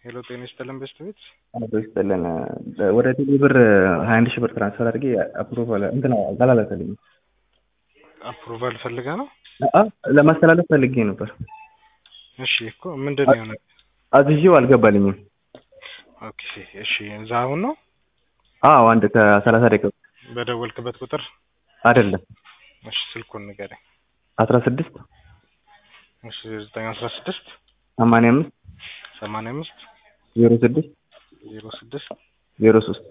ሄሎ ጤና ይስጥልን በስት ቤት አቶ ይስጥልን ወደ ቴሌ ብር ሀያ አንድ ሺህ ብር ትራንስፈር አድርጌ አፕሮቫል እንትን አላላከልኝም። አፕሩቫል ፈልገ ነው? አ- ለማስተላለፍ ፈልጌ ነበር። እሺ እኮ ምንድን ነው የሆነ? አዝዤው አልገባልኝም። ኦኬ እሺ እዛ አሁን ነው አዎ አንድ ከሰላሳ ደቂቃ በደወልክበት ቁጥር አይደለም እሺ ስልኩን ንገረኝ። አስራ ስድስት እሺ ዘጠኝ አስራ ስድስት ሰማንያ አምስት ሰማንያ አምስት ዜሮ ስድስት ዜሮ ስድስት ዜሮ ሶስት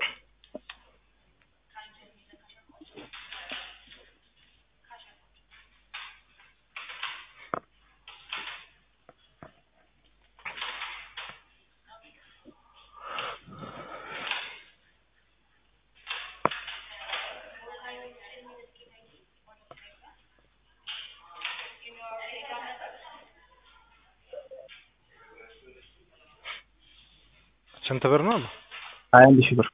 ስንት ብር ነው? ሀያ አንድ ሺህ ብር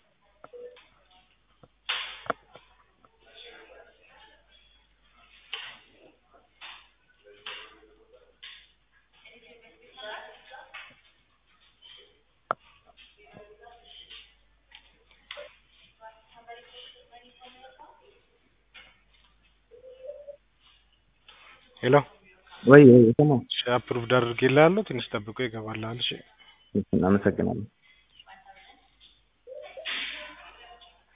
ሄሎ ወይ ወይ ሰማ እሺ አፕሩቭድ አድርጌልሃለሁ። ትንሽ ጠብቆ ይገባልሃል። እሺ እናመሰግናለን።